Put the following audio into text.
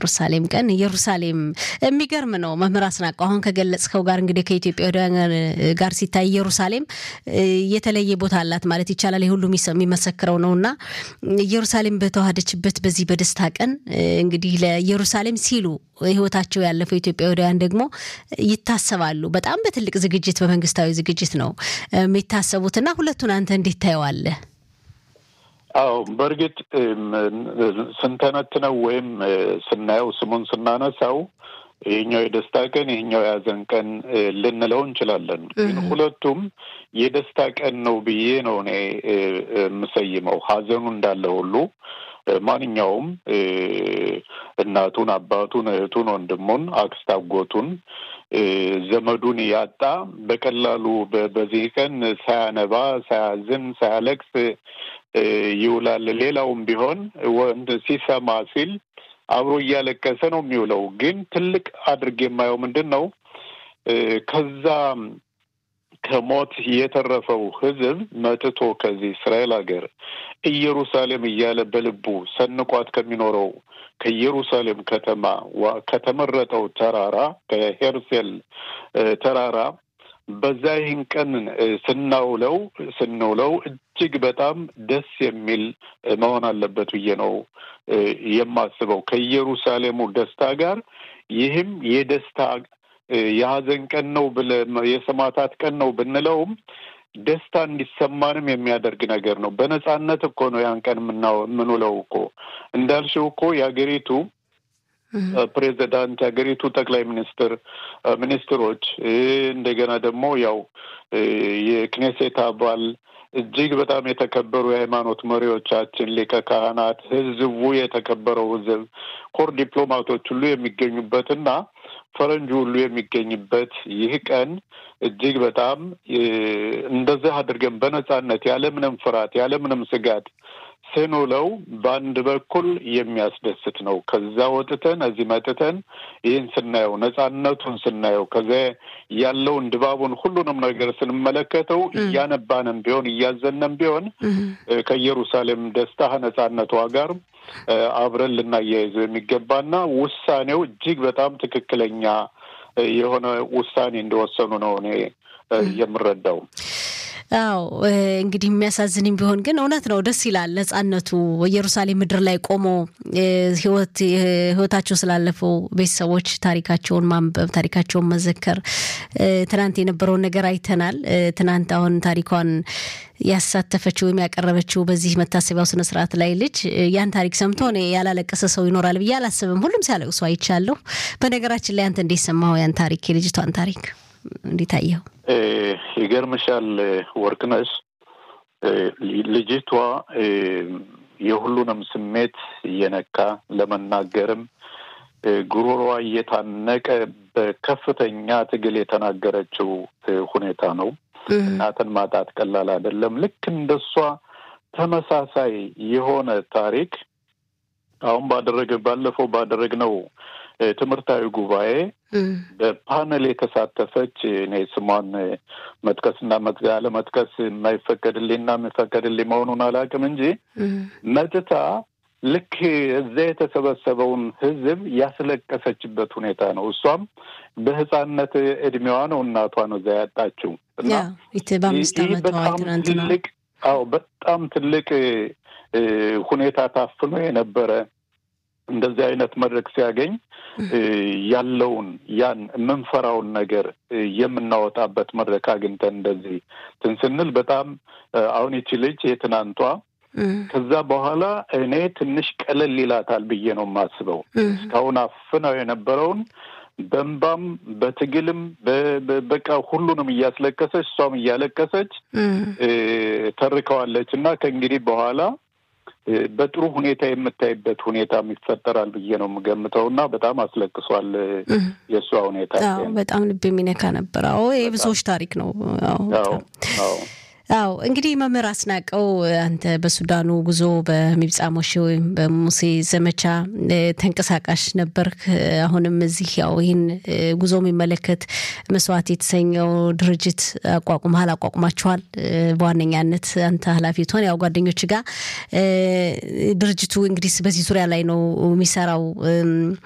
የኢየሩሳሌም ቀን ኢየሩሳሌም የሚገርም ነው። መምህር አስናቀው አሁን ከገለጽከው ጋር እንግዲህ ከኢትዮጵያውያን ጋር ሲታይ ኢየሩሳሌም የተለየ ቦታ አላት ማለት ይቻላል። የሁሉ የሚመሰክረው ነው እና ኢየሩሳሌም በተዋሃደችበት በዚህ በደስታ ቀን እንግዲህ ለኢየሩሳሌም ሲሉ ህይወታቸው ያለፈው ኢትዮጵያውያን ደግሞ ይታሰባሉ። በጣም በትልቅ ዝግጅት በመንግስታዊ ዝግጅት ነው የሚታሰቡትና ሁለቱን አንተ እንዴት ታየዋለህ? አዎ በእርግጥ ስንተነትነው ወይም ስናየው ስሙን ስናነሳው ይሄኛው የደስታ ቀን ይሄኛው የሀዘን ቀን ልንለው እንችላለን። ግን ሁለቱም የደስታ ቀን ነው ብዬ ነው እኔ የምሰይመው። ሀዘኑ እንዳለ ሁሉ ማንኛውም እናቱን፣ አባቱን፣ እህቱን፣ ወንድሙን፣ አክስት አጎቱን፣ ዘመዱን ያጣ በቀላሉ በዚህ ቀን ሳያነባ፣ ሳያዝን፣ ሳያለቅስ ይውላል። ሌላውም ቢሆን ወንድ ሲሰማ ሲል አብሮ እያለቀሰ ነው የሚውለው። ግን ትልቅ አድርጌ የማየው ምንድን ነው ከዛ ከሞት የተረፈው ሕዝብ መጥቶ ከዚህ እስራኤል ሀገር ኢየሩሳሌም እያለ በልቡ ሰንቋት ከሚኖረው ከኢየሩሳሌም ከተማ ከተመረጠው ተራራ ከሄርሴል ተራራ በዛ ይህን ቀን ስናውለው ስንውለው እጅግ በጣም ደስ የሚል መሆን አለበት ብዬ ነው የማስበው ከኢየሩሳሌሙ ደስታ ጋር ይህም የደስታ የሀዘን ቀን ነው ብለ የሰማዕታት ቀን ነው ብንለውም ደስታ እንዲሰማንም የሚያደርግ ነገር ነው። በነጻነት እኮ ነው ያን ቀን የምንውለው እኮ እንዳልሽው እኮ የሀገሪቱ ፕሬዚዳንት የሀገሪቱ ጠቅላይ ሚኒስትር ሚኒስትሮች እንደገና ደግሞ ያው የክኔሴት አባል እጅግ በጣም የተከበሩ የሃይማኖት መሪዎቻችን፣ ሊቀ ካህናት፣ ህዝቡ የተከበረው ህዝብ፣ ኮር ዲፕሎማቶች ሁሉ የሚገኙበትና ፈረንጁ ሁሉ የሚገኝበት ይህ ቀን እጅግ በጣም እንደዚህ አድርገን በነጻነት ያለምንም ፍርሃት ያለምንም ስጋት ስንውለው በአንድ በኩል የሚያስደስት ነው። ከዛ ወጥተን እዚህ መጥተን ይህን ስናየው ነጻነቱን ስናየው ከዚያ ያለውን ድባቡን ሁሉንም ነገር ስንመለከተው እያነባንም ቢሆን እያዘነም ቢሆን ከኢየሩሳሌም ደስታ ነጻነቷ ጋር አብረን ልናያይዘው የሚገባና ውሳኔው እጅግ በጣም ትክክለኛ የሆነ ውሳኔ እንደወሰኑ ነው እኔ የምረዳው። አዎ እንግዲህ የሚያሳዝንም ቢሆን ግን እውነት ነው። ደስ ይላል ነጻነቱ ኢየሩሳሌም ምድር ላይ ቆሞ ህይወት ህይወታቸው ስላለፈው ቤተሰቦች ታሪካቸውን ማንበብ ታሪካቸውን መዘከር። ትናንት የነበረውን ነገር አይተናል። ትናንት አሁን ታሪኳን ያሳተፈችው ወይም ያቀረበችው በዚህ መታሰቢያው ስነ ስርዓት ላይ ልጅ ያን ታሪክ ሰምቶ እኔ ያላለቀሰ ሰው ይኖራል ብዬ አላስብም። ሁሉም ሲያለቅሱ አይቻለሁ። በነገራችን ላይ አንተ እንዴት ሰማኸው ያን ታሪክ የልጅቷን ታሪክ እንዴት አየኸው? ይገርምሻል ወርቅነሽ ልጅቷ የሁሉንም ስሜት እየነካ ለመናገርም ጉሮሮዋ እየታነቀ በከፍተኛ ትግል የተናገረችው ሁኔታ ነው። እናትን ማጣት ቀላል አይደለም። ልክ እንደሷ ተመሳሳይ የሆነ ታሪክ አሁን ባደረገ ባለፈው ባደረግነው ትምህርታዊ ጉባኤ በፓነል የተሳተፈች እኔ ስሟን መጥቀስና አለመጥቀስ የማይፈቀድልኝና የሚፈቀድልኝ መሆኑን አላውቅም እንጂ መጥታ ልክ እዛ የተሰበሰበውን ሕዝብ ያስለቀሰችበት ሁኔታ ነው። እሷም በሕፃንነት እድሜዋ ነው እናቷን እዛ ያጣችው እና በጣም ትልቅ አዎ በጣም ትልቅ ሁኔታ ታፍኖ የነበረ እንደዚህ አይነት መድረክ ሲያገኝ ያለውን ያን የምንፈራውን ነገር የምናወጣበት መድረክ አግኝተን እንደዚህ እንትን ስንል በጣም አሁን ይቺ ልጅ የትናንቷ ከዛ በኋላ እኔ ትንሽ ቀለል ይላታል ብዬ ነው የማስበው። እስካሁን አፍነው የነበረውን በእንባም በትግልም በቃ ሁሉንም እያስለቀሰች እሷም እያለቀሰች ተርከዋለች እና ከእንግዲህ በኋላ በጥሩ ሁኔታ የምታይበት ሁኔታም ይፈጠራል ብዬ ነው የምገምተው እና በጣም አስለቅሷል የእሷ ሁኔታ። በጣም ልብ የሚነካ ነበር። አዎ የብዙዎች ታሪክ ነው። አዎ አዎ እንግዲህ መምህር አስናቀው አንተ በሱዳኑ ጉዞ በሚብጻ ሞሼ ወይም በሙሴ ዘመቻ ተንቀሳቃሽ ነበርክ። አሁንም እዚህ ያው ይህን ጉዞ የሚመለከት መስዋዕት የተሰኘው ድርጅት አቋቁመሃል፣ አቋቁማችኋል። በዋነኛነት አንተ ኃላፊ ትሆን ያው ጓደኞች ጋር ድርጅቱ እንግዲህ በዚህ ዙሪያ ላይ ነው የሚሰራው።